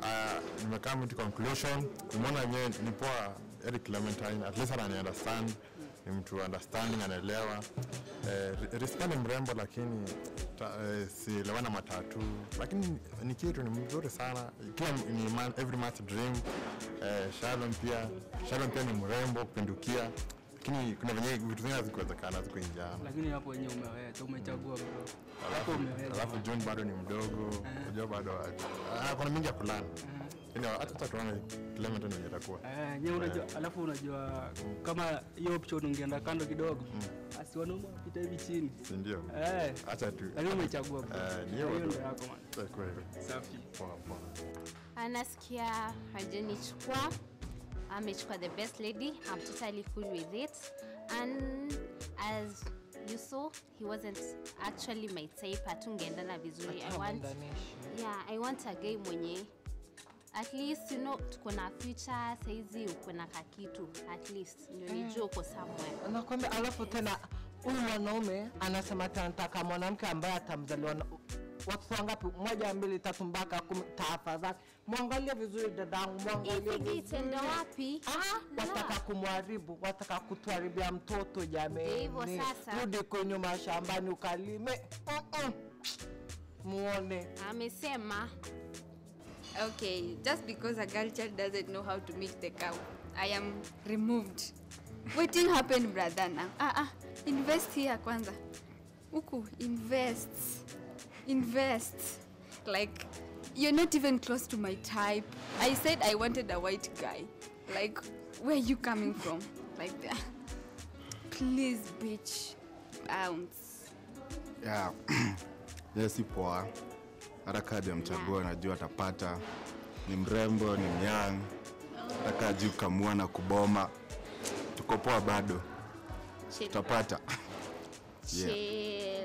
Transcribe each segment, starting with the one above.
uh, nimekaa mtu conclusion kumwona yenyewe ni poa Eric Clementine at least anani understand ni mtu understanding anaelewa eh, Rizka ni mrembo lakini ta, eh, sielewana matatu lakini ni kitu ni mzuri sana kila ni man, every man's dream eh, Shalom pia Shalom pia ni mrembo kupindukia lakini kuna venye vitu vingine hazikuwezekana hazikuingiana lakini hapo wenyewe umeweza umechagua bro hapo umeweza alafu John bado ni mdogo unajua bado ah, kuna mingi ya kulana Lakini hata hata tuone Clementine venye itakuwa Eh, nyewe unajua alafu unajua kama hiyo option ungeenda kando kidogo asi wanaume wapita hivi chini si ndio eh acha tu lakini umechagua bro Eh, ni hiyo hiyo ndio tu. yako man Itakuwa hivyo. safi Poa, poa. anasikia hajanichukua amechukua the best lady i'm totally cool with it and as you saw he wasn't actually my type hatungeendana vizuri i want yeah i want a guy mwenye at least you know tuko na future saizi uko na kakitu at least ndio nijua uko somewhere nakwambia alafu tena huyu mwanaume anasema tena nataka mwanamke ambaye atamzaliwa na watoto wangapi moja mbili tatu mpaka kumi tafadhali mwangalie vizuri dadangu mwangalie Hivi vizuri itaenda wapi Ah, La. wataka kumharibu wataka kutuharibia mtoto Ndio hivyo jameni sasa. rudi kwenye mashambani ukalime Mm-mm. muone amesema Okay, just because a girl child doesn't know how to milk the cow, I am removed. Waiting happened, brother. Now, ah, ah, invest here, kwanza. Uku, invest, invest. Like, you're not even close to my type. I said I wanted a white guy. Like, where you coming from? Like that. Please, bitch, bounce. yeah. yes, si poa hata kadi amchagua najua atapata ni mrembo ni myang hata kaji kukamua na kuboma tuko poa bado tutapata Yeah. Chill.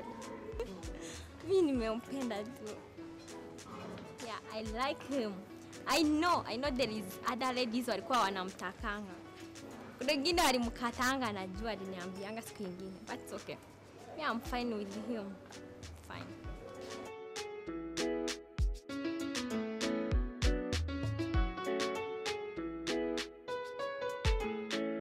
mi nimempenda tu yeah, i like him i know i know there is other ladies walikuwa wanamtakanga kuna wengine walimkatanga najua aliniambianga siku ingine but it's okay yeah, i'm fine with him fine